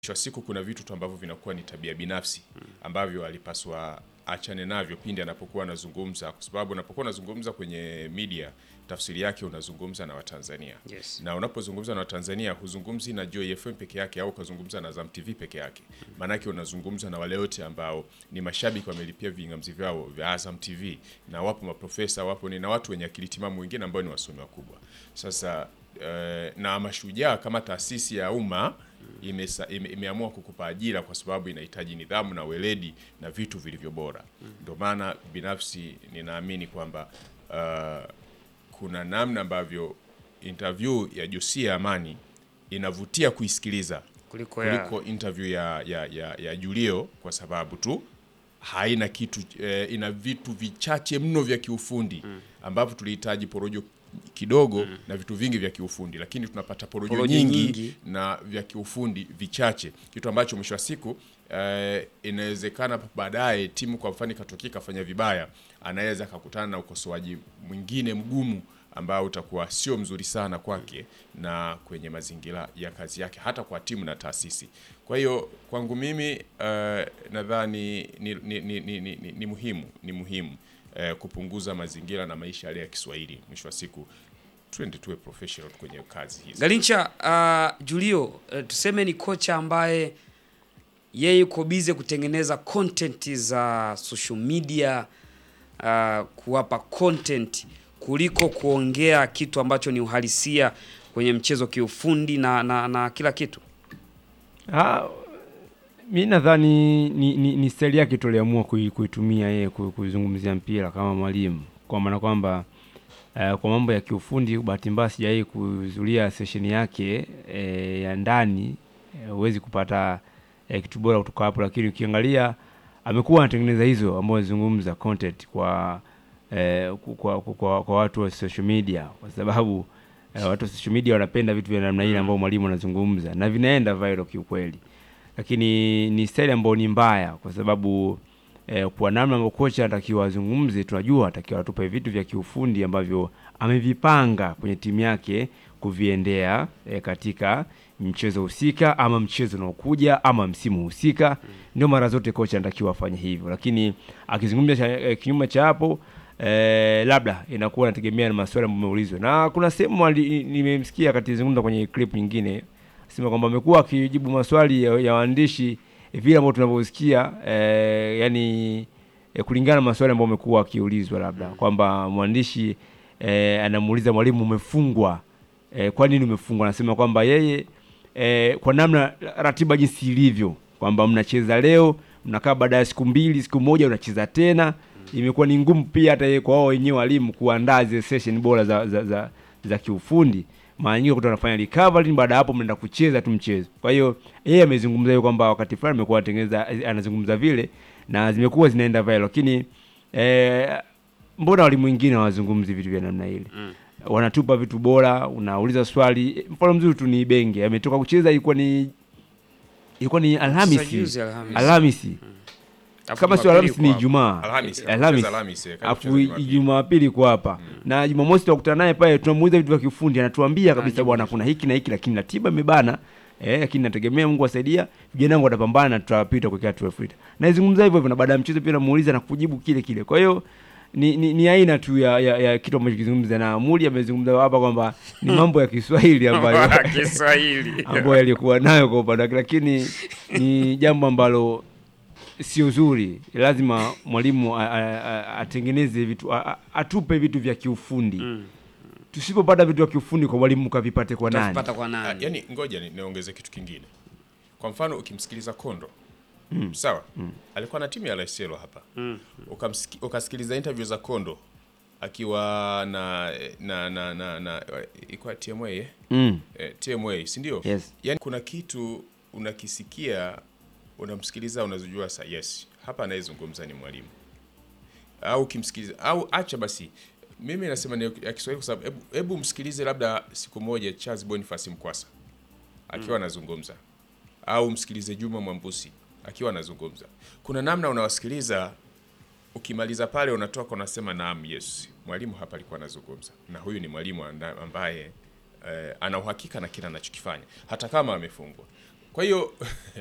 mwisho wa siku kuna vitu tu ambavyo vinakuwa ni tabia binafsi ambavyo alipaswa achane navyo pindi anapokuwa anazungumza, kwa sababu unapokuwa unazungumza kwenye media, tafsiri yake unazungumza na Watanzania Yes. na unapozungumza na Watanzania huzungumzi na Joy FM peke yake au ukazungumza na Azam TV peke yake, maanake unazungumza na wale wote ambao ni mashabiki wamelipia vingamzi vyao vya Azam TV, na wapo maprofesa, wapo ni na watu wenye akili timamu wengine ambao ni wasomi wakubwa. Sasa eh, na Mashujaa kama taasisi ya umma imesa, ime, imeamua kukupa ajira kwa sababu inahitaji nidhamu na weledi na vitu vilivyo bora. Ndio maana binafsi ninaamini kwamba uh, kuna namna ambavyo interview ya Josia Amani inavutia kuisikiliza kuliko ya kuliko interview ya, ya, ya, ya Julio kwa sababu tu haina kitu eh, ina vitu vichache mno vya kiufundi ambavyo tulihitaji porojo kidogo na vitu vingi vya kiufundi, lakini tunapata porojo, Porojo nyingi, nyingi. na vya kiufundi vichache, kitu ambacho mwisho wa siku eh, inawezekana baadaye timu kwa mfano ikatokea ikafanya vibaya, anaweza akakutana na ukosoaji mwingine mgumu ambao utakuwa sio mzuri sana kwake na kwenye mazingira ya kazi yake, hata kwa timu na taasisi. Kwa hiyo kwangu mimi eh, nadhani ni, ni, ni, ni, ni, ni, ni muhimu ni muhimu eh, kupunguza mazingira na maisha yale ya Kiswahili. Mwisho wa siku twende tuwe professional kwenye kazi hizi. Galincha. Uh, Julio uh, tuseme ni kocha ambaye yeye yuko bize kutengeneza content za social media uh, kuwapa content kuliko kuongea kitu ambacho ni uhalisia kwenye mchezo kiufundi na, na, na kila kitu. Ah, mi nadhani ni, ni, ni staili yake tu aliamua kui- kuitumia yeye ku- kuizungumzia mpira kama mwalimu, kwa maana kwamba eh, kwa mambo ya kiufundi, bahati mbaya sijawahi kuhudhuria sesheni yake eh, ya ndani eh, huwezi kupata eh, kitu bora kutoka hapo, lakini ukiangalia amekuwa anatengeneza hizo ambazo anazungumza content kwa, eh, ku- kwa, kwa, kwa, kwa watu wa social media kwa sababu eh, watu wa social media wanapenda vitu vya namna ile ambao mwalimu anazungumza na vinaenda viral kiukweli, lakini ni staili ambayo ni mbaya kwa sababu eh, kwa namna ambavyo kocha anatakiwa azungumze, tunajua anatakiwa atupe vitu vya kiufundi ambavyo amevipanga kwenye timu yake kuviendea eh, katika mchezo husika ama mchezo unaokuja ama msimu husika. Ndio mara zote kocha anatakiwa afanye hivyo, lakini akizungumza cha, eh, kinyume cha hapo eh, labda inakuwa inategemea na maswali ambayo ameulizwa, na kuna sehemu ali- nimemsikia akizungumza kwenye clip nyingine sema kwamba amekuwa akijibu maswali ya, ya waandishi eh, vile ambavyo tunavyosikia eh, yani eh, kulingana na maswali ambayo amekuwa akiulizwa, labda kwamba mwandishi eh, anamuuliza mwalimu, umefungwa eh, kwa nini umefungwa? Anasema kwamba yeye eh, kwa namna ratiba jinsi ilivyo kwamba mnacheza leo, mnakaa baada ya siku mbili, siku moja unacheza tena, imekuwa ni ngumu pia hata yeye kwa wao wenyewe walimu kuandaa zile session bora za, za, za, za kiufundi mara nyingi kuta anafanya recovery, baada ya hapo mnaenda kucheza tu mchezo. Kwa hiyo yeye amezungumza hiyo kwamba wakati fulani amekuwa anatengeneza anazungumza vile na zimekuwa zinaenda viral, lakini eh, mbona walimu wengine hawazungumzi vitu vya namna ile? Wanatupa vitu bora, unauliza swali. Mfano mzuri tu ni Benge ametoka kucheza, ilikuwa ni ilikuwa ni Sasa Alhamisi, juzi Alhamisi. Alhamisi Alafu kama sio Jumapili Alhamisi ni kwa- Ijumaa, Alhamisi, Alhamisi, Alhamisi, eh, kaja afu kucheza Jumapili. Jumapili iko hapa na Jumamosi tunakutana naye pale, tunamuuliza vitu vya kiufundi, anatuambia kabisa Anajibu. bwana, kuna hiki na hiki, lakini ratiba imebana eh, lakini nategemea Mungu asaidia, vijana wangu watapambana na tutapita kuelekea 12 lita. Naizungumza hivyo hivyo, na baada ya mchezo pia namuuliza na kujibu kile kile. Kwa hiyo ni, ni, ni aina tu ya, ya, ya kitu ambacho kizungumza na Muli amezungumza hapa kwamba ni mambo ya Kiswahili ambayo Kiswahili. ambayo yalikuwa nayo kwa upande wake, lakini ni jambo ambalo sio zuri. Lazima mwalimu a- a- a- atengeneze vitu a- a- atupe vitu vya kiufundi. Tusipopata vitu vya kiufundi kwa mwalimu, kavipate kwa nani? Utavipata kwa Ah, nani? yani ngoja ni- niongeze kitu kingine. Kwa mfano ukimsikiliza Kondo sawa, alikuwa na timu ya Laiselo hapa Ukamsiki, ukasikiliza interview za Kondo akiwa na na na na, na ilikuwa TMA eh? Mm. Eh, TMA si ndio? Yes. Yani kuna kitu unakisikia unamsikiliza unazojua sa yes, hapa anayezungumza ni mwalimu au ukimsikiliza au acha basi, mimi nasema ni ya Kiswahili kwa sababu hebu- hebu msikilize labda siku moja Charles Boniface Mkwasa akiwa anazungumza au msikilize Juma Mwambusi akiwa anazungumza. Kuna namna unawasikiliza, ukimaliza pale unatoka unasema naam, yes, mwalimu hapa alikuwa anazungumza, na huyu ni mwalimu anda- ambaye eh, ana uhakika na kile anachokifanya hata kama amefungwa. Kwa hiyo